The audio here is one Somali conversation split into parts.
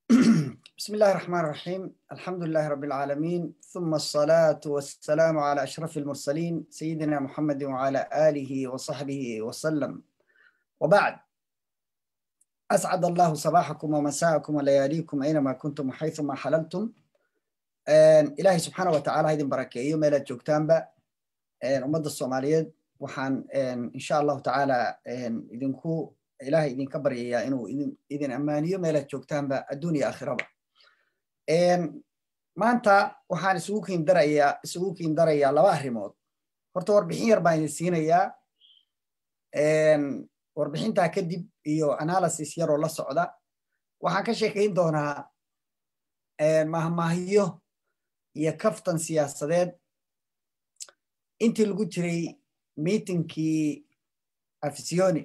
بسم الله الرحمن الرحيم الحمد لله رب العالمين ثم الصلاة والسلام على أشرف المرسلين سيدنا محمد وعلى آله وصحبه وسلم وبعد أسعد الله صباحكم ومساءكم ولياليكم أينما كنتم وحيثما حللتم إلهي سبحانه وتعالى هيدin barakeeyo meelaad joogtaanba ummadda soomaaliyeed waxaan insha allahu tacaala idinku ilaahay idinka baryayaa inuu idin ammaaniyo meelaad joogtaanba adduun iyo aakhiraba maanta waxaan isugu kiindarayaa isugu kiindarayaa laba arrimood horta warbixin yar baan idin siinayaa warbixintaa kadib iyo analysis yaroo la socda waxaan ka sheekayn doonaa mahmaahiyo iyo kaftan siyaasadeed intii lagu jiray meetinkii afisioni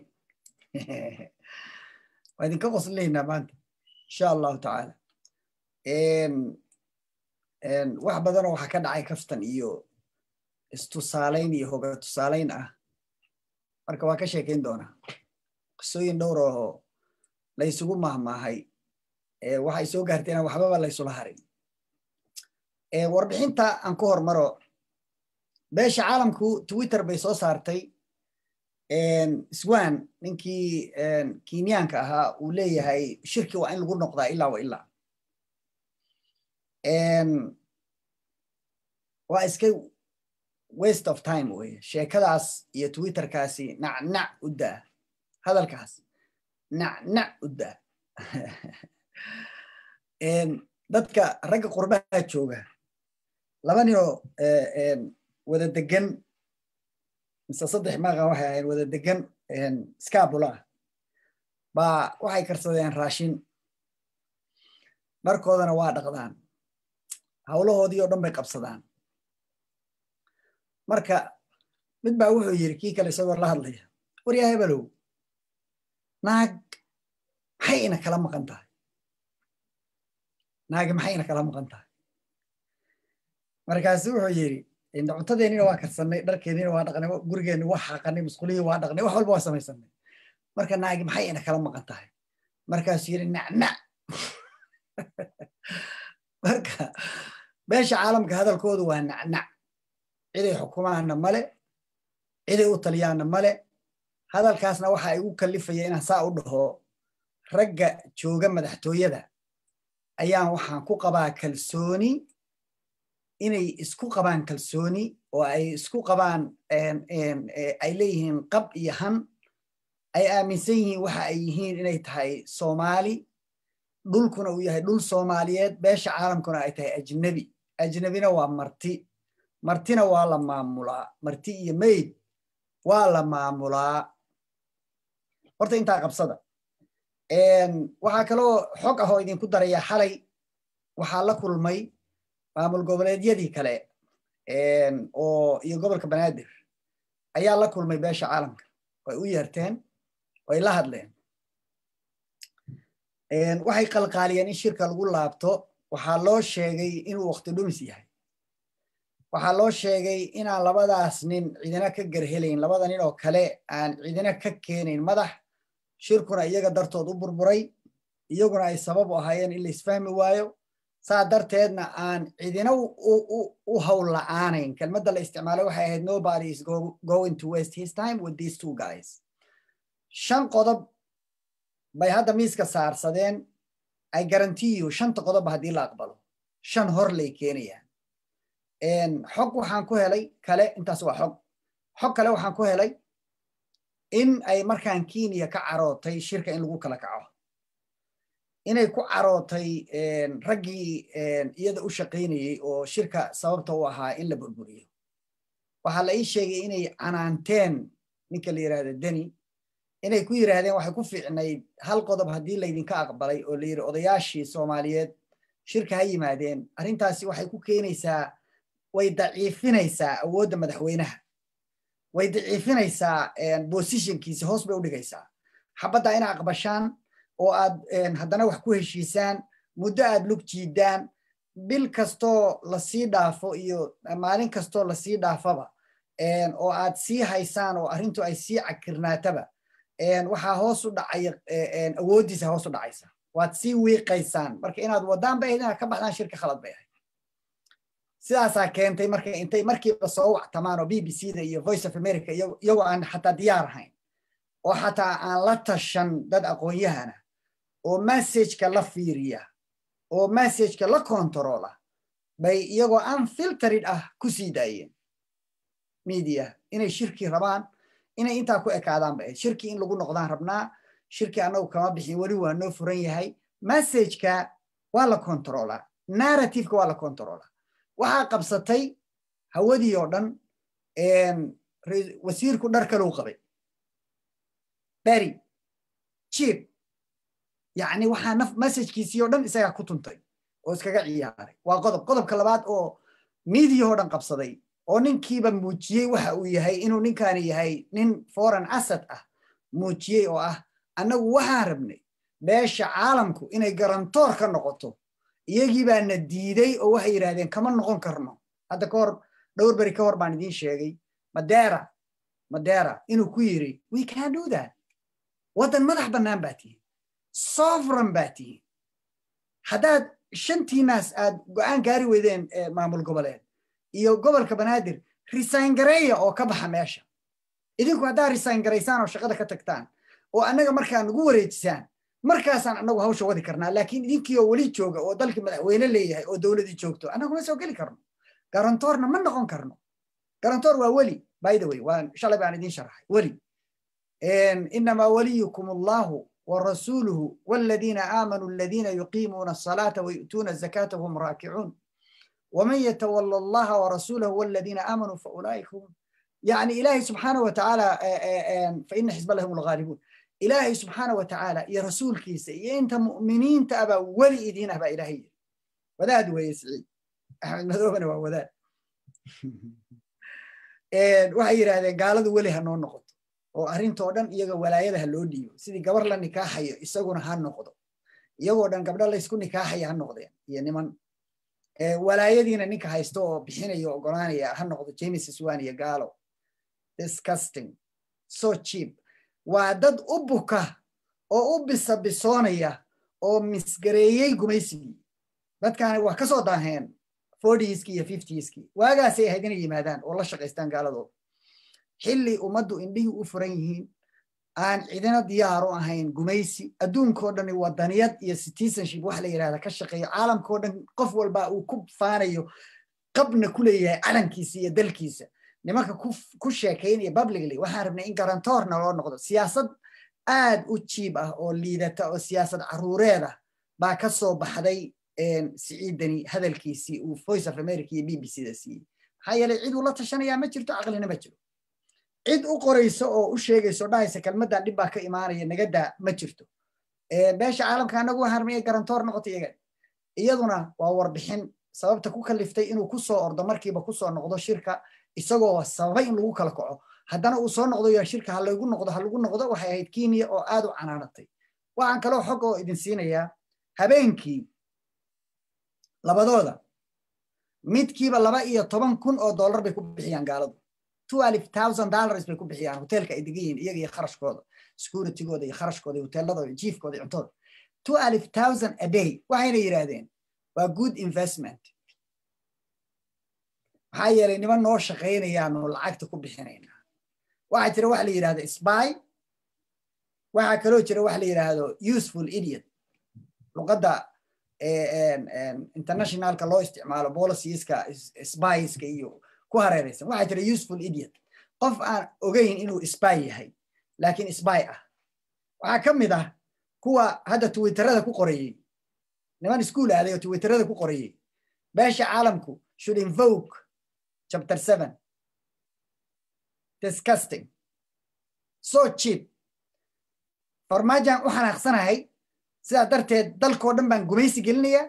waa idinka qoslaynaa maanta insha allahu tacaala wax badanoo waxaa ka dhacay kaftan iyo istusaalayn iyo hoga tusaalayn ah marka waa ka sheekayn doonaa qisooyin dhowr oo laysugu mahmaahay waxay soo gaartay inaan waxbaba laysula harin warbixinta aan ku hormaro beesha caalamku twitter bay soo saartay swan ninkii kenyaanka ahaa uu leeyahay shirki waa in lagu noqdaa ilaa wa ilaa waa iska waste of time weye sheekadaas iyo twitterkaasi nacnac u daa hadalkaas nacnac u daa dadka ragga qurbaha jooga laba ninoo wada degan mise saddex maaqa waxay ahayn wada degan scabula baa waxay karsadeen raashin dharkoodana waa dhaqdaan howlahoodii oo dhan bay qabsadaan marka mid baa wuxuu yidhi kii kale isagoo la hadlaya waryaa hebelow naag maxay ina kala maqan tahay naagi maxay ina kala maqan tahay markaasu wuxuu yidhi cuntadeenina waa karsanay dharkeenina waa dhaqnay gurigeenni waa xaaqanay musqulihii waa dhaqnay wax walba waa samaysanay marka naagi maxay ina kala maqan tahay markaasuu yidhi nacnac marka beesha caalamka hadalkoodu waa nacnac ciday xukumaanna male ciday u taliyaanna male hadalkaasna waxa igu kallifaya inaan saa u dhaho ragga jooga madaxtooyada ayaan waxaan ku qabaa kalsooni inay isku qabaan kalsooni oo ay isku qabaan ay leeyihiin qab iyo han ay aaminsan yihiin waxa ay yihiin inay tahay soomaali dhulkuna uu yahay dhul soomaaliyeed beesha caalamkuna ay tahay ajnebi ajnebina waa marti martina waa la maamulaa marti iyo mayd waa la maamulaa horta intaa qabsada waxaa kaloo xog ah oo idinku darayaa xalay waxaa la kulmay maamul goboleedyadii kale oo iyo gobolka banaadir ayaa la kulmay beesha caalamka way u yeerteen way la hadleen waxay qalqaaliyeen in shirka lagu laabto waxaa loo sheegay inuu wakti dhumis yahay waxaa loo sheegay inaan labadaas nin cidina ka garhelayn labada nin oo kale aan cidina ka keenayn madax shirkuna iyaga dartood u burburay iyaguna ay sabab u ahaayeen in la isfahmi waayo saa darteedna aan cidina u howl la'aanayn kelmadda la isticmaalay waxay ahayd nobody is going to waste his time with these two guys shan qodob bay hadda miiska saarsadeen ay garantiyo shanta qodobba haddii la aqbalo shan hor lay keenayaan xog waxaan ku helay kale intaas waa xog xog kale waxaan ku helay in ay markaan kenya ka carootay shirka in lagu kala kaco inay ku carootay raggii iyada u shaqaynayey oo shirka sababta u ahaa in la burburiyo waxaa la ii sheegay inay canaanteen ninka la yidhahda deni inay ku yidhaahdeen waxay ku fiicnayd hal qodob haddii laydinka aqbalay oo la yidhi odayaashii soomaaliyeed shirka ha yimaadeen arrintaasi waxay ku keenaysaa way daciifinaysaa awoodda madaxweynaha way daciifinaysaa bosishonkiisi hoos bay u dhigaysaa xabadda ina aqbashaan oo aad haddana wax ku heshiisaan muddo aad lug jiidaan bil kastoo lasii dhaafo iyo maalin kastoo lasii dhaafaba oo aad sii haysaan oo arrintu ay sii cakirnaataba waxaa hoos u dhacaya awooddiisa hoos u dhacaysa waad sii wiiqaysaan marka inaad wadaan bay ahayd inaad ka baxdaan shirka khalad bay ahayd sidaasaa keentay marka intay markiiba soo wactamaan oo b b c da iyo voice of america iyagoo aan xataa diyaar ahayn oo xataa aan la tashan dad aqoon-yahana oo messageka la fiiriya oo messageka la controla bay iyagoo unfiltered ah ku sii daayeen media inay shirkii rabaan inay intaa ku ekaadaan bay ahayd shirkii in lagu noqdaan rabnaa shirkii annagu kama bixin weli waa noo furan yahay messageka waa la controlaa narrativeka waa la controlaa waxaa qabsatay hawadii oo dhan wasiirku dhar kalou qabay beri jib yacni waxaa naf messajkiisii oo dhan isagaa ku tuntay oo iskaga ciyaaray waa qodob qodobka labaad oo miidiya oo dhan qabsaday oo ninkiiba muujiyey waxa uu yahay inuu ninkaani yahay nin foreign asset ah muujiyey oo ah annagu waxaan rabnay beesha caalamku inay garantoor ka noqoto iyagii baana diiday oo waxay yidhahdeen kama noqon karno hadda ka hor dhowr beri ka hor baan idiin sheegay madera madera inuu ku yiri we can do that waddan madax bannaan baa tihin sovereign baa tihin haddaad shantiinaas aad go'aan gaari weydeen maamul goboleed iyo gobolka banaadir resign gareeya oo ka baxa meesha idinku haddaad resign garaysaan oo shaqada ka tagtaan oo annaga markaa nagu wareejisaan markaasaan annagu hawsha wadi karnaa laakiin idinkii oo weli jooga oo dalkii madaxweyne leeyahay oo dowladii joogto annagu ma soo geli karno garantoorna ma noqon karno garantoor waa weli by the way waan shalay baan idiin sharaxay weli inamaa waliyukum allahu ورسوله والذين آمنوا الذين يقيمون الصلاة ويؤتون الزكاة وهم راكعون ومن يتولى الله ورسوله والذين آمنوا فأولئك هم يعني إلهي سبحانه وتعالى فإن حزب الله هم الغالبون إلهي سبحانه وتعالى يا رسول كيسة يا أنت مؤمنين تأبى ولي إدينا أبا إلهي وذاد ويسعي أحمد مذوبنا وذاد waxay yidhaahdeen gaaladu weli ha noo noqoto oo arrintoo dhan iyaga walaayada ha loo dhiibo sidii gabar la nikaaxayo isaguna ha noqdo iyagoo dhan gabdho laysku nikaaxaya ha noqdeen iyo niman walaayadiina ninka haysto oo bixinayo ogolaanaya ha noqdo james swan iyo gaalo disgusting so cheap waa dad u buka oo u bisabisoonaya oo misgareeyey gumaysigii dadkaani waa ka soo daaheen fortieski iyo fiftieski waagaasay ahayd inay yimaadaan oo la shaqaystaan gaaladooda xilli ummaddu indhihii u furan yihiin aan cidina diyaar u ahayn gumaysi adduunkao dhani wadaniyad iyo citizenship wax la yidhahda ka shaqeeyo caalamkao dhan qof walba uu ku faanayo qabna ku leeyahay calankiisa iyo dalkiisa nimanka ku sheekaynaya publicly waxaan rabnay in garantoorna loo noqdo siyaasad aad u jiib ah oo liidata oo siyaasad caruureed ah baa ka soo baxday siciidani hadalkiisii uu voice of america iyo b b c da siiyey maxaa yeelay cid uu la tashanayaa ma jirto caqlina ma jiro cid u qorayso oo u sheegayso dhahaysa kelmaddan dhib baa ka imaanaya nagadaa ma jirto beesha caalamka anagu harmaya garantoor noqota iyaga iyaduna waa warbixin sababta ku kaliftay inuu ku soo ordo markiiba ku soo noqdo shirka isagoo sababay in lagu kala kaco haddana uu soo noqdo yaa shirka ha lagu noqdo ha lagu noqdo waxay ahayd kenya oo aad u canaanatay waxaan kaloo xog oo idin siinayaa habeenkii labadooda midkiiba laba iyo toban kun oo dollar bay ku bixiyaan gaaladu twelve thousand dollars bay ku bixiyaan hoteelka ay degan yihiin iyaga iyo kharashkooda securitygooda iyo kharashkooda iyo hoteeladooda iyo jiifkooda iyo cuntooda twelve thousand a day waxayna yidhaahdeen waa good investment maxaa yeelay niman noo shaqaynayaanu lacagta ku bixinaynaa waxaa jira waxa la yidhahdo spy waxaa kaloo jira waxa la yidhaahdo useful idiot luqadda internationalka loo isticmaalo policieska spyska iyo ku hareeraysan waxaa jira useful idiot qof aan ogeyn inuu spy yahay laakiin spy ah waxaa ka mid ah kuwa hadda twitterada ku qorayey niman iskuol aaday oo twitterada ku qorayey beesha caalamku should invoke chapter seven disgusting so cheap farmaajaan u xanaaqsanahay sidaa darteed dalkoo dhan baan gumaysi gelinayaa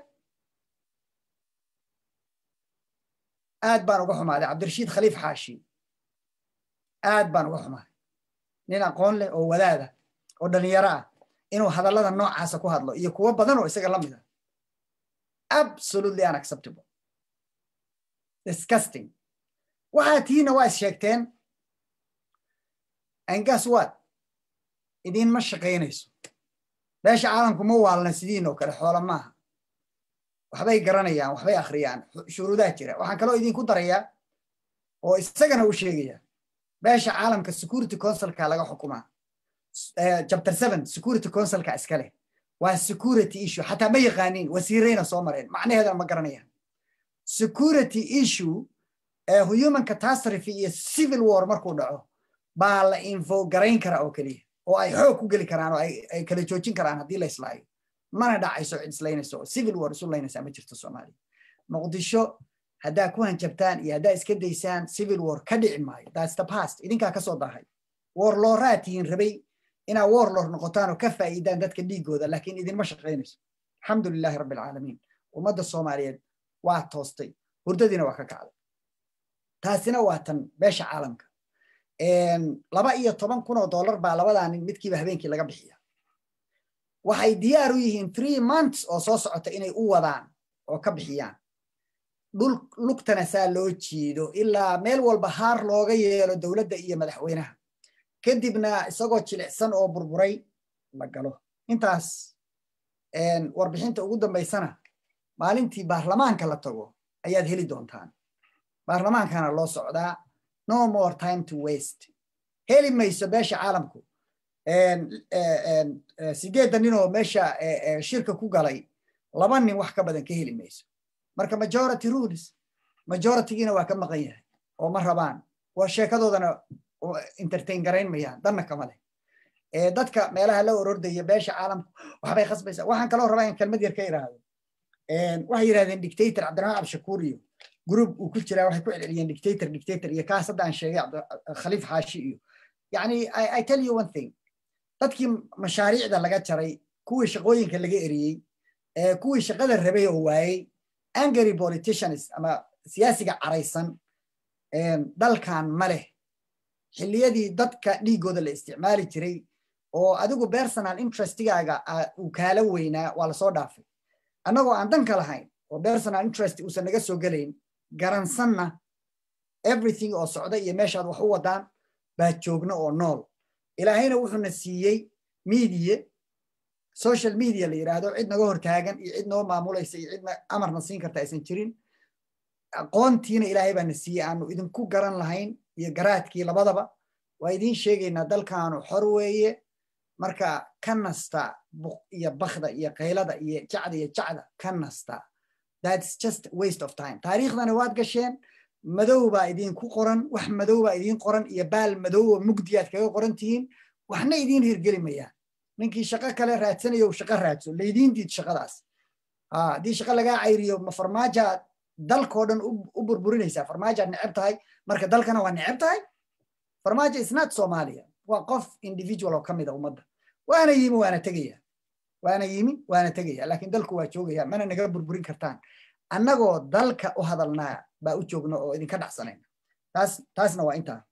aad baan uga xumaaday cabdirashiid khaliif xaashi aad baan uga xumaaday nin aqoon leh oo wadaada oo dhalinyaro ah inuu hadallada noocaasa ku hadlo iyo kuwo badan oo isaga la mid ah absolutely unacceptable disgusting waxaa tihiina waa is sheegteen and guess what idinma shaqaynayso beesha caalamku ma waalna sidiin oo kale xoola maaha waxbay garanayaan waxbay akhriyaan shuruudaha jira waxaan kaloo idinku darayaa oo isagana u sheegaya beesha caalamka security councilka laga xukumaa chapter seven security councilka iskale waa security issue xataa ma yaqaaniin wasiirayna soo mareen macnaheedana ma garanayaan security issue human catastrophe iyo civil war markuu dhaco baa la info garayn kara oo keliya oo ay xoog ku geli karaan oo ay kala joojin karaan haddii la islaayo mana dhacayso cid islaynayso oo civil war isu laynaysaa ma jirto soomaaliya muqdisho haddaa ku hanjabtaan iyo haddaa iska daysaan civil war ka dhici maayo that's the past idinkaa kasoo dahay warlooraa tihiin rabay inaa warlor noqotaan oo ka faa'iidaan dadka dhiigooda laakiin idinma shaqaynayso alxamdulilahi rabbi alcaalamiin ummadda soomaaliyeed waa toostay hurdadiina waa ka kacday taasina waa tan beesha caalamka laba iyo toban kun oo dollar baa labadaa nin midkiiba habeenkii laga bixiya waxay diyaar u yihiin three months oo soo socota inay u wadaan oo ka bixiyaan dhul lugtana saa loo jiido ilaa meel walba haar looga yeelo dowladda iyo madaxweynaha kadibna isagoo jilicsan oo burburay la galo intaas warbixinta ugu dambaysana maalintii baarlamaanka la tago ayaad heli doontaan baarlamaankana loo socdaa no more time to waste heli mayso beesha caalamku sideedda ninoo meesha shirka ku galay laba nin wax ka badan ka heli mayso marka majority rules majoritygiina waa ka maqan yahay oo ma rabaan waa sheekadoodana entertain garayn mayaan danna kama leh dadka meelaha la orordaya beesha caalamku waxbay khasbaysaa waxaan kaloo rabaa in kelmad yar ka iraahdo waxay yidhahdeen dictator cabdiraxmaan cabdishakuur iyo group uu ku jiraa waxay ku celceliyeen dictator dictator iyo kaas hadda aan sheegay khaliif xaashi iyo yani i tell you one thing dadkii mashaariicda laga jaray kuwii shaqooyinka laga eriyey kuwii shaqada rabay oo waayey angry politicians ama siyaasiga caraysan dalkan ma leh xilliyadii dadka dhiigooda la isticmaali jiray oo adigu personal interestigaaga uu kaala weynaa waa lasoo dhaafay annagoo aan danka lahayn oo personal interest uusan naga soo gelayn garansanna everything oo socda iyo meeshaad wax u wadaan baa joogno oo nool ilaahayna wuxuuna siiyey midiye social media la yidhaahdo cid naga hortaagan iyo cid noo maamulaysa iyo cid amarna siin karta aysan jirin aqoontiina ilaahay baana siiyey aanu idinku garan lahayn iyo garaadkii labadaba waa idiin sheegaynaa dalkaanu xor weeye marka ka nasta iyo bakda iyo qaylada iyo jacda iyo jacda ka nasta that's just waste of time taariikhdana waad gasheen madow baa idinku qoran wax madow baa idiin qoran iyo baal madow oo mugdiyaad kaga qoran tihiin waxna idiin hirgeli mayaan ninkii shaqo kale raadsanayo shaqo raadso laydiin diid shaqadaas haddii shaqo lagaa cayriyo ma farmaajaad dalkoo dhan u burburinaysaa farmaajaad neceb tahay marka dalkana waa neceb tahay farmaajo isnaad soomaaliya waa qof individual oo ka mida ummadda waana yimi waana tegaya waana yimi waana tegaya laakiin dalku waa joogaya mana naga burburin kartaan annagoo dalka u hadalnaa baa u joogno oo idinka dhacsanayna taas taasna waa intaa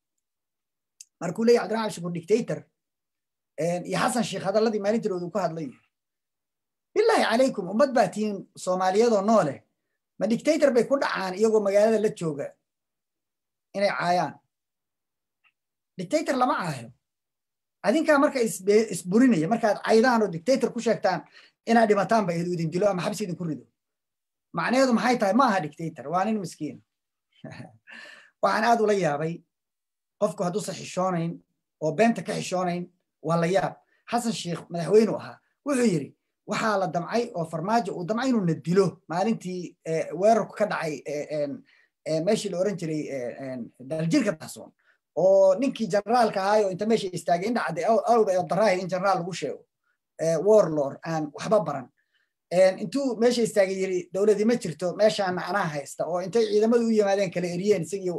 markuu leeyahy cabdiraxmaan shukur dictator iyo xasan sheekh hadalladii maalintirooda uu ka hadlay bilaahi calaykum ummad baa tihiin soomaaliyadoo noole ma dictator bay ku dhacaan iyagoo magaalada la jooga inay caayaan dictator lama caayo adinkaa marka isburinaya markaad caydaan oo dictator ku sheegtaan inaad dhimataan ba idin dilo ama xabsi idinku rido macnaheedu maxay tahay ma aha dictator waa nin miskiin waxaan aad ula yaabay qofku hadduusan xishoonayn oo beenta ka xishoonayn waa la yaab xasan sheekh madaxweynu ahaa wuxuu yidhi waxaa la damcay oo farmaajo uu damcay inuu na dilo maalintii weerarku ka dhacay meeshii la oran jiray daljirka dahsoon oo ninkii generaalka ahaayo inta meesha istaagay indha cadde awda daraahi in generaal lagu sheego warlord aan waxba baran intuu meesha istaagay yiri dowladii ma jirto meeshaana anaa haysta oo intay ciidamadu u yimaadeen kala eriyeen isagii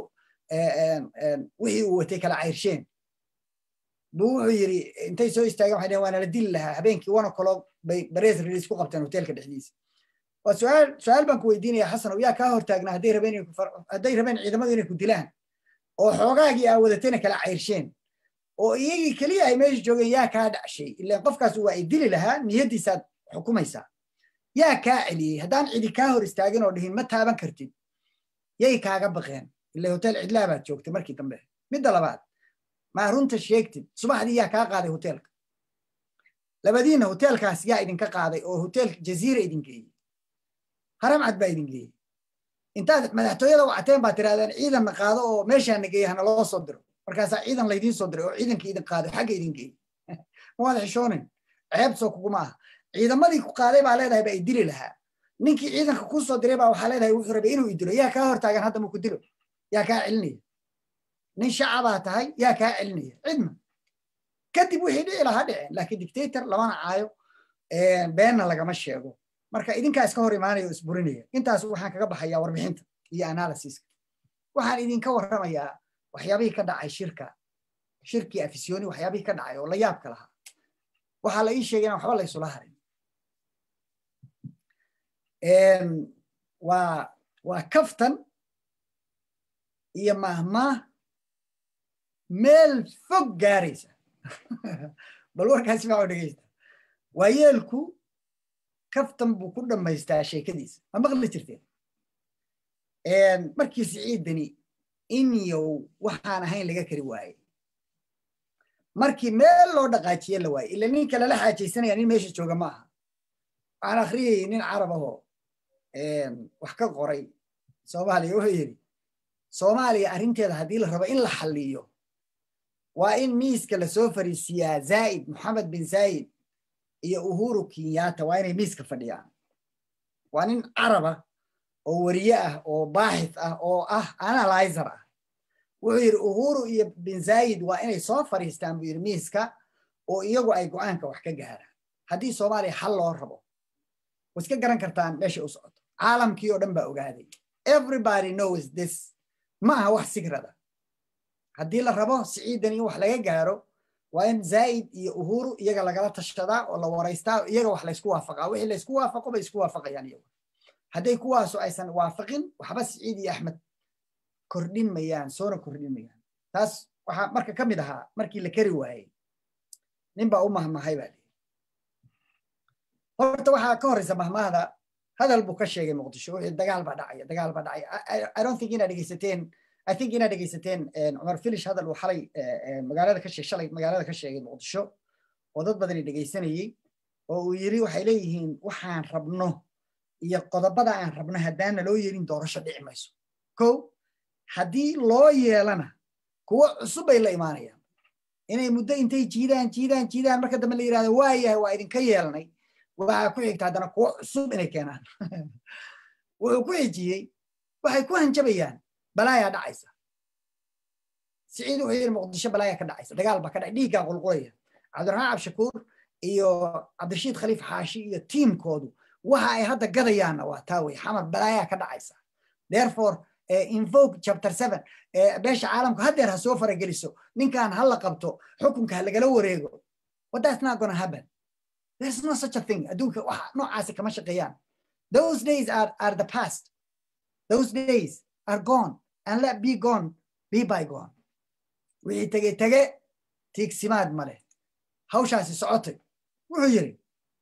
wixii uu watay kala cayrsheen buu wuxuu yiri intay soo istaageen waxay dhaheen waana la dili lahaa habeenkii one o'clock bay barees release ku qabteen hoteelka dhexdiisa waa su'aal su'aal baan ku weydiinaya xasan yaa kaa hortaagnaa hadday rabeen hadday rabeen ciidamadu inay ku dilaan oo xoogaagii aa wadatayna kala cayrsheen oo iyagii keliya ay meesha joogeen yaa kaa dhacshay ilaan qofkaas waa ay dili lahaa niyaddiisaad xukumaysaa yaa kaa celiyey haddaan cidi kaa hor istaagin oo dhihin ma taaban kartid yay kaaga baqeen ila hotel cidlaa baad joogtay markii dambe midda labaad maa runta sheegtid subaxdii yaa kaa qaaday hoteelka labadiinna hoteelkaas yaa idinka qaaday oo hotel jaziira idin geeyey haram cad baa idin geeyey intaad madaxtooyada wacateen baa tirahdeen ciidanna qaado oo meeshaana geeye hana loo soo diro markaasaa ciidan laydiin soo diray oo ciidankii idin qaaday xagga idin geeyey mawaad xishoonin ceeb soo kuguma aha ciidamadii ku qaaday baa leedahay baa idili lahaa ninkii ciidanka kuu soo diray baa waxaa leedahay wuxuu rabay inuu idilo yaa kaa hortaagan hadda maku dilo yaa kaa celinaya nin shacabaa tahay yaa kaa celinaya cidna kadib wixii dhici lahaa dhiceen laakiin dictator lamana caayo beenna lagama sheego marka idinkaa iska hor imaanaya oo isburinaya intaas waxaan kaga baxayaa warbixinta iyo analysiska waxaan idinka warramayaa waxyaabihii ka dhacay shirka shirkii afisyooni waxyaabihii ka dhacay oo la yaabka lahaa waxaa la ii sheegay inaan waxba la isula harin waa waa kaftan iyo mahmaah meel fog gaaraysa bal warkaasi maa dhegeysta waa yeelku kaftan buu ku dhammaystaa sheekadiisa ma maqli jirteen markii siciidani inyow waxaan ahayn laga kari waaye markii meel loo dhaqaajiye la waaye ila ninka lala xaajaysanaya nin meesha jooga ma aha waxaan akhriyayay nin carab ahoo wax ka qoray soomaaliya wuxuu yidhi soomaaliya arrinteeda haddii la rabo in la xalliyo waa in miiska lasoo fariisiyaa zaa'id moxamed bin zaa'id iyo uhuru kenyatta waa inay miiska fadhiyaan waa nin caraba oo weriye ah oo baaxith ah oo ah analyzer ah wuxuu yidhi uhuru iyo bin zaa'id waa inay soo fadhiistaan buu yidhi miiska oo iyagu ay go'aanka wax ka gaaraan haddii soomaaliya xal loo rabo way iska garan kartaan meesha u socoto caalamkii oo dhan baa ogaaday everybody knows this ma aha wax sigrada haddii la rabo siciidan in wax laga gaaro waa in zaa'id iyo uhuru iyaga lagala tashadaa oo la waraystaa iyaga wax laysku waafaqaa wixii laysku waafaqo bay isku waafaqayaan iyagu hadday kuwaasu aysan waafaqin waxba siciid iyo axmed kordhin mayaan soona kordhin mayaan taas waxaa marka ka mid ahaa markii la kari waayey nin baa u mahmahay baa lihi horta waxaa ka horreysa mahmahda hadal buu ka sheegay muqdisho wixii dagaal baa dhacaya dagaal baa dhacaya i don't think inaad dhegeysateen i think inaad dhegeysateen cumar filish hadal uu xalay magaalada ka sheeg shalay magaalada ka sheegay muqdisho oo dad badani dhegeysanayey oo uu yiri waxay leeyihiin waxaan rabno iyo qodobada aan rabno haddaana loo yeelin doorasho dhici mayso ko haddii loo yeelana kuwo cusub bay la imaanayaan inay muddo intay jiidaan jiidaan jiidaan marka dambe la yirahdo waayahay waa idinka yeelnay waxaa ku xigta haddana kuwo cusub inay keenaan wuxuu ku xijiyey waxay ku hanjabayaan balaayaa dhacaysa siciid wuxuu yidhi muqdisho balaayaa ka dhacaysa dagaal baa ka dhacay dhiiggaa qulqulaya cabdiraxmaan cabshakuur iyo cabdirashiid khaliif xaashi iyo tiimkoodu waxa ay hadda gadayaanna waa taa wey xamar balaayaa ka dhacaysa therefore invoke chapter seven beesha caalamku haddeer ha soo farageliso ninkan ha la qabto xukunka ha lagala wareego but that's not gonna happen there's no such a thing adduunka waxa noocaasi kama shaqeeyaan those days are, are the past those days are gone and let be gone be by gone wixii tege tege tiigsimaad male hawshaasi socotay wuxuu yidhi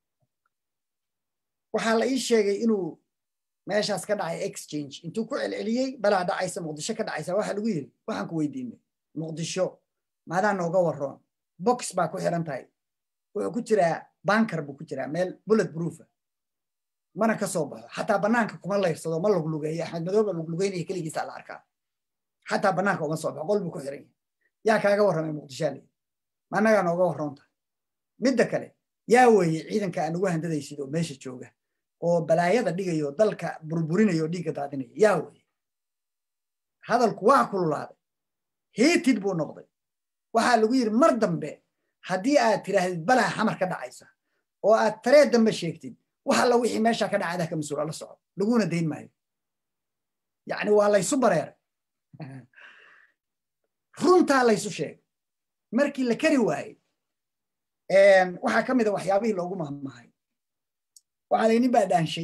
waxaa la ii sheegay inuu meeshaas ka dhacay exchange intuu ku celceliyey balaa dhacaysa muqdisho ka dhacaysa waxaa lagu yidhi waxaan ku weydiinay muqdisho maadaa nooga waroon box baa ku xiran tahay wuxuu ku jiraa bankar buu ku jiraa meel bullet proofa mana ka soo baxo xataa banaanka kuma layrsado ma luglugeeyo axmed madooba luglugeynaya keligiisa la arkaa xataa banaanka uma soo baxo qol buu ku xiran yahay yaa kaaga warramay muqdishaa leeyi maanagaa nooga warroon tahay midda kale yaa weeye ciidanka aan ugu handadaysid oo meesha jooga oo balaayada dhigayo dalka burburinayo oo dhiigga daadinaya yaa weeye hadalku waa kululaaday hiitid buu noqday waxaa lagu yidhi mar dambe haddii aad tiraahdid balaa xamar ka dhacaysa oo aad taree dambe sheegtid wax alla wixii meesha ka dhacada ka mas-uula la soco laguna dayn maayo yacni waa laysu bareeray runtaa laysu sheegay markii la kari waayey waxaa ka mid a waxyaabihii loogu mahmahay waxaa la nin baa dhaanshay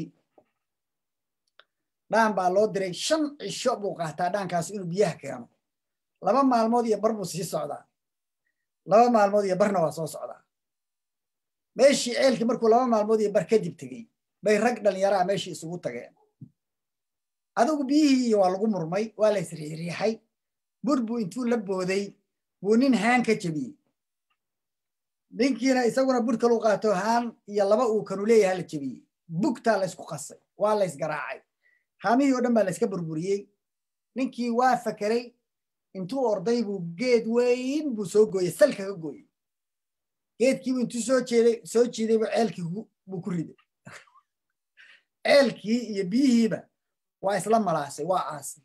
dhaan baa loo diray shan cisho buu qaataa dhaankaas inuu biyaha keeno laba maalmood iyo bar buu sii socdaa laba maalmood iyo barna waa soo socdaa meeshii ceelkii markuu laba maalmood iyo bar kadib tegey bay rag dhallinyaraa meeshii isugu tageen adigu biyihii iyo waa lagu murmay waa la isriixriixay bur buu intuu la booday buu nin haan ka jebiyey ninkiina isaguna bur kalu qaato haan iyo laba uu kanu leeyahay la jebiyey bugtaa laysku qasay waa laysgaraacay haamihii oo dhan baa layska burburiyey ninkii waa fakeray intuu orday buu geed weyn buu soo gooyey salka ka gooyey geedkiibu intuu soo jeeday soo jiiday buu ceelkii buu ku riday ceelkii iyo biyihiiba waa isla malaasay waa aasay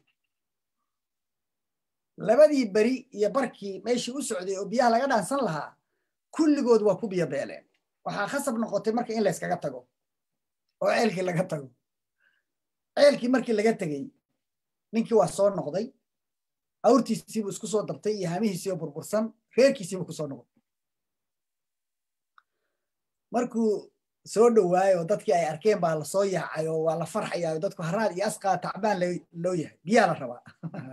labadii beri iyo barkii meeshii u socday oo biyaha laga dhaansan lahaa kulligood waa ku biyo beeleen waxaa khasab noqotay marka in layskaga tago oo ceelkii laga tago ceelkii markii laga tegey ninkii waa soo noqday awrtiisiibuu isku soo dabtay iyo hamihiisiioo burbursan reerkiisiibuu ku soo noqday markuu soo dhowaayo dadkii ay arkeen baa lasoo yaacay oo waa la farxayaa dadku haraad iyo asqaa tacbaan loo yahay biyaa la rabaa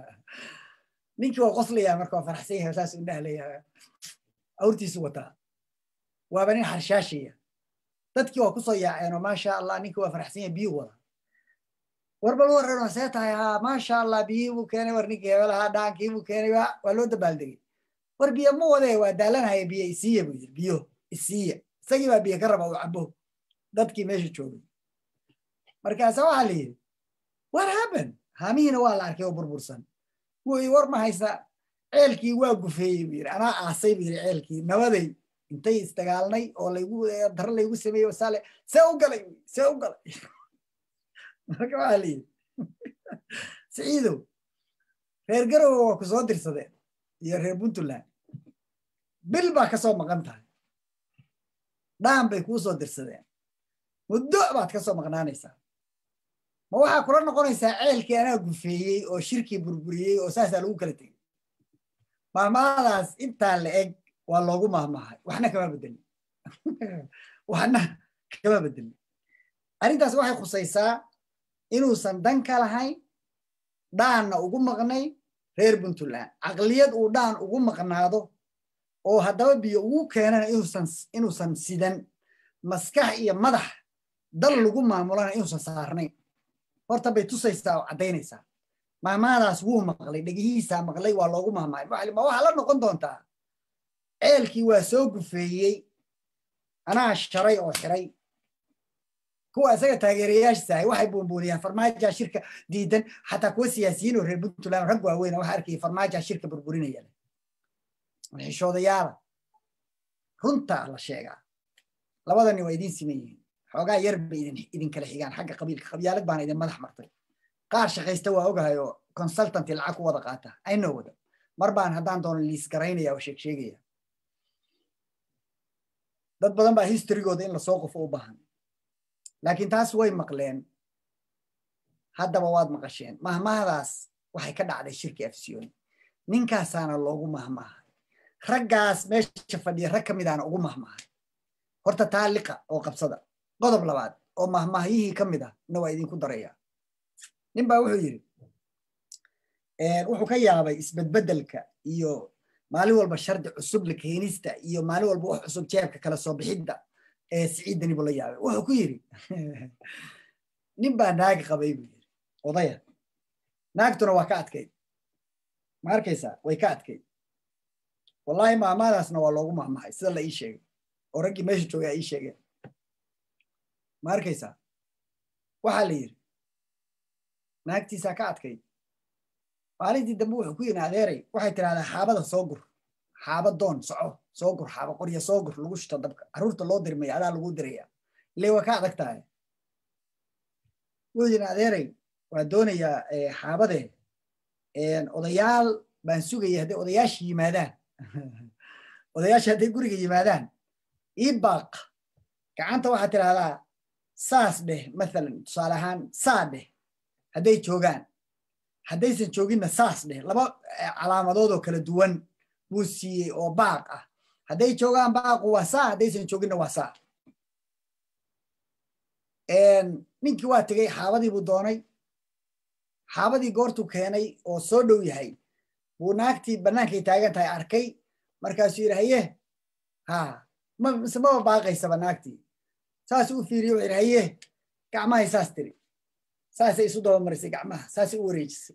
ninkii waa qoslayaa marka waa farxsan yahay saas indhaha leeyahay awrtiisu wataa waaba nin xarshaashaya dadkii waa kusoo yaaceenoo maasha allah ninkii waa farxsan yahay biyuu wada war bal warrano see tahay haa maasha allah biyii buu keenay war ninkii hebelahaa dhaankii buu keenay waa loo dabaaldegay war biyo ma wadee waa daalanaya biyo isiiya buu yidhi biyo isiiya isagii baa biyo ka raba uu cabo dadkii meesha joogay markaasa waxaa la yidhi what happen haamihiina waa la arkay oo burbursan wuu war ma haysa ceelkii waa gufeeyey buu yidhi anaa aasay buu yidhi ceelkii nabaday intay isdagaalnay oo laygu daro laygu sameeyey wasaale see u galay see u galay marka waxaa la yidhi siciidow reer garowe waa ku soo dirsadeen iyo reer puntland bil baa ka soo maqan tahay dhaan bay kuu soo dirsadeen muddo baad ka soo maqnaanaysaa ma waxaa kula noqonaysaa ceelkii anaa gufeeyey oo shirkii burburiyey oo saasaa lagu kala tegey maalmahadaas intaa la eg waa loogu mahmahay waxna kama bedelin waxna kama bedelin arrintaas waxay khusaysaa inuusan dan ka lahayn dhaanna ugu maqnay reer puntland caqliyad uu dhaan ugu maqnaado oo haddaba biyo ugu keenana inuusan sidan maskax iyo madax dal lagu maamulana inuusan saarnayn horta bay tusaysaa oo caddaynaysaa mahmaadaas wuu maqlay dhegihiisaa maqlay waa loogu mahmaay ma waxaa la noqon doontaa ceelkii waa soo gufeeyey anaa sharay oo xiray kuwa isaga taageerayaashiisa ahay waxay buunbuuniyaan farmaajaa shirka diidan xataa kuwa siyaasiyiin oo reer puntland rag waaweyn waxa arkaya farmaajaa shirka burburinaya xishoodayaala runtaa la sheegaa labadani waa idiin siman yihiin xoogaa yar bay idin kala xigaan xagga qabiilka qabyaalad baana idin madax martay qaar shaqaysta waa ogahay oo consultanty lacag ku wada qaata aynoo wada mar baan haddaan doono liis garaynaya oo sheeg sheegaya dad badan baa historygooda in lasoo qofo u baahan laakiin taas way maqleen haddaba waad maqasheen mahmahdaas waxay ka dhacday shirki afsiyooni ninkaasaana loogu mahmaahay raggaas meesha fadhiya rag ka midaana ugu mahmaahay horta taa liqa oo qabsada qodob labaad oo mahmaahyihii ka mid ah na waa idinku daraya nin baa wuxuu yidhi wuxuu ka yaabay isbedbedelka iyo maalin walba shardi cusub la keenista iyo maalin walba wax cusub jeebka kala soo bixidda ee siciiddani buu la yaabay wuxuu ku yidhi nin baa naagi qabay buu yidhi odaya naagtuna waa ka adkayd ma arkaysaa way ka adkayd wallahi maamaadaasna waa loogu mahmahay sida la ii sheegay oo raggii meesha joogay a ii sheegeen ma arkaysaa waxaa la yidhi naagtiisaa ka adkayd maalintii dambe wuxuu ku yidhi adeeray waxay tidhahdaa xaabada soo gur xaaba doon soco soo gur xaaba qorya soo gur lagu shito dabka carruurta loo dirmaya adaa lagu diraya ile waa ka adag tahay wuxuu yidhi adeeray waa doonayaa xaabadee odayaal baan sugaya hadday odayaasha yimaadaan odayaasha hadday guriga yimaadaan ii baaq gacanta waxaad tidhahdaa saas dheh mathalan tusaale ahaan saa dheh hadday joogaan haddaysan jooginna saas dheh laba calaamadood oo kala duwan buu siiyey oo baaq ah hadday joogaan baaqu waa saa haddaysan jooginna waa saa ninkii waa tegey xaabadii buu doonay xaabadii goortuu keenay oo soo dhow yahay buu naagtii bannaankay taagan tahay arkay markaasuu yidhi haye ha mise maba baaqaysaba naagtii saasuu u fiiriye wuxuu yidhi haye gacmahay saas tiri saasay isu dabamarisay gacmaha saasay u wareejisay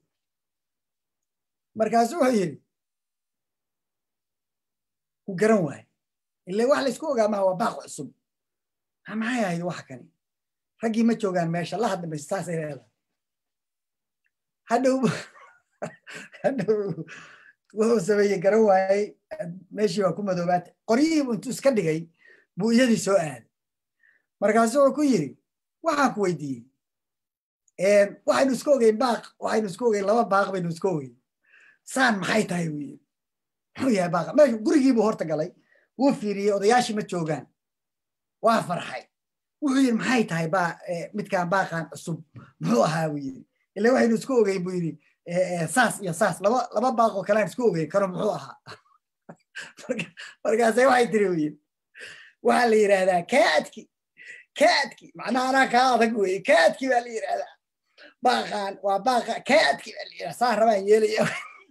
markaasuu wuxuu yidhi ku garan waaye ile wax laysku ogaa maha waa baaq cusub maxay ahayd wax kani raggii ma joogaan meesha la hadda mayse saasay leedahay hadhow hadhow wuxuu sameeyey garan waayey meeshii waa ku madoobaata qoryihiibu intuu iska dhigay buu iyadii soo aaday markaasu wuxuu ku yiri waxaan ku weydiiyey waxaynu iska ogeyn baaq waxaynu iska ogeyn laba baaq baynu iska ogeyn saan maxay tahay buu yiri muxuu yahay baaqa meeshu gurigiibuu horta galay wuu fiiriyey odayaashii ma joogaan waa farxay wuxuu yiri maxay tahay baa midkaan baaqan cusub muxuu ahaa buu yiri ila waxaynu isku ogeyn buu yiri saas iyo saas laba laba baaqoo kalean isku ogeyn karo muxuu ahaa markaase waxay tiri buu yiri waxaa la yidhaahdaa kaadki kaadki macnaha anaa kaa adag weye kaadki baa la yidhaahdaa baaqan waa baaqa kaadki baa la yidhahdaa saa rabaan yeelaya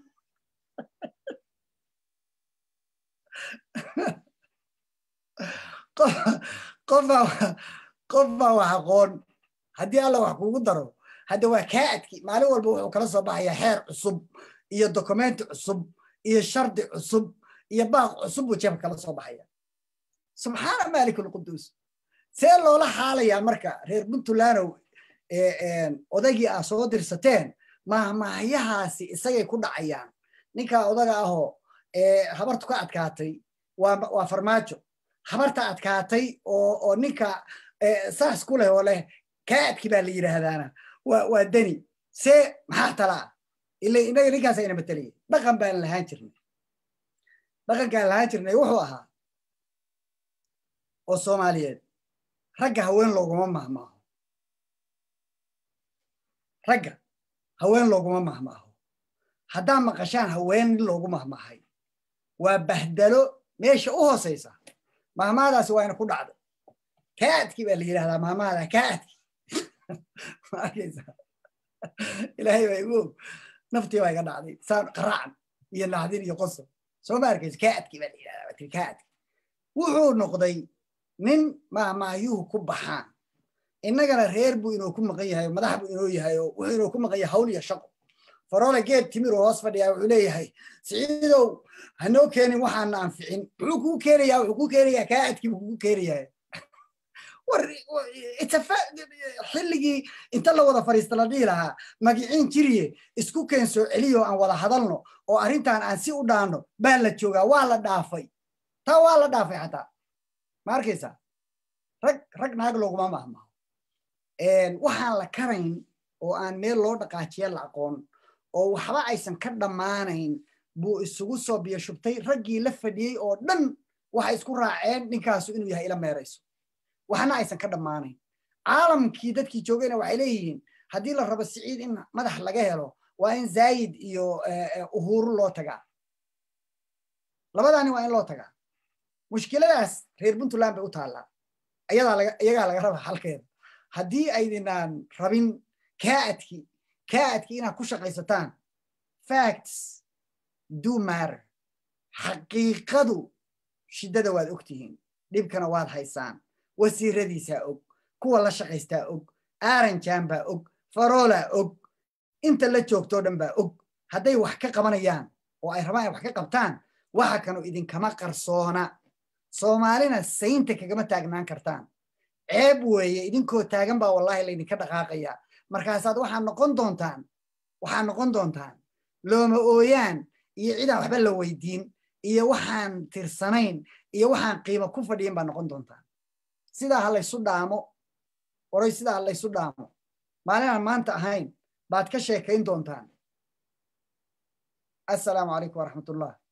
qofbaa qofbaa wax aqoon haddii alla wax kugu daro hadda waa kaadki maalin walba wuxuu kala soo baxayaa xeer cusub iyo dokumenti cusub iyo shardi cusub iyo baaq cusub buu jeebka kala soo baxaya subxaana malik alquduus see loola xaalayaa marka reer puntlandow odaygii aa soo dirsateen mahmahyahaasi isagay ku dhacayaan ninkaa odaga ahoo habartu ka adkaatay waa farmaajo habarta adkaatay oo ninka saas ku leh oo leh kaadki baa la yidhaahdaana waa deni see maxaa talaa ila inaga ninkaas ayna matelaya dhaqan baan lahaan jirnay dhaqankaan lahaan jirnay wuxuu ahaa oo soomaaliyeed ragga haween looguma mahmaaho ragga haween looguma mahmaaho haddaa maqashaan haween nin loogu mahmaahay waa bahdalo meesha u hoosaysa mahmaadaasi waa ina ku dhacday kaadki baa la yidhahdaa mahmaada kaadki ilaahay baa igu og naftii baa iga dhacday saan qaraacan iyo naxdin iyo qosob soo ma arkaysa kaadki baa la yidhahdaa waa tiri kaadki wuxuu noqday nin mahmaahyuhu ku baxaan innagana reer buu inuu ku maqan yahay madax buu inoo yahay oo wuxuu inuu ku maqan yahay hawl iyo shaqo faroole geed timir oo hoos fadhiyaa wuxuu leeyahay siciidow hanoo keenin waxaana anficin muxuu kuu keenayaa wuxuu kuu keenayaa kaadkii buu kugu keenayaa xilligii inta la wada fariista la dhihi lahaa magiciin jiriye isku keen soo celiyo aan wada hadalno oo arrintan aan si u dhaanno baa la joogaa waa la dhaafay taa waa la dhaafay xataa ma arkaysaa rag rag naag looguma mahmaho waxaan la karayn oo aan meel loo dhaqaajiya la aqoon oo waxba aysan ka dhammaanayn buu isugu soo biyo shubtay raggii la fadhiyey oo dhan waxay isku raaceen ninkaasu inuu yahay ila meerayso waxna aysan ka dhammaanayn caalamkii dadkii joogayna waxay leeyihiin haddii la rabo siciid in madax laga helo waa in zaayid iyo uhuru loo tagaa labadaani waa in loo tagaa mushkiladaas reer puntland bay u taallaa iyagaa laga raba halkeeda haddii aydinaan rabin kaadki kaadki inaad ku shaqaysataan facts do matter xaqiiqadu shiddada waad ogtihiin dhibkana waad haysaan wasiiradiisaa og kuwa la shaqaystaa og aaranjan baa og faroolaa og inta la joogtoo dhan baa og hadday wax ka qabanayaan oo ay rabaan ay wax ka qabtaan waxa kanu idinkama qarsoona soomaalina saynta kagama taagnaan kartaan ceeb weeye idinkoo taagan baa wallahi laydinka dhaqaaqaya markaasaad waxaad noqon doontaan waxaad noqon doontaan looma ooyaan iyo cidaan waxba la weydiin iyo waxaan tirsanayn iyo waxaan qiimo ku fadhiyin baad noqon doontaan sidaa ha laysu dhaamo oray sidaa ha laysu dhaamo maalinaan maanta ahayn baad ka sheekayn doontaan assalaamu calaykum waraxmatullah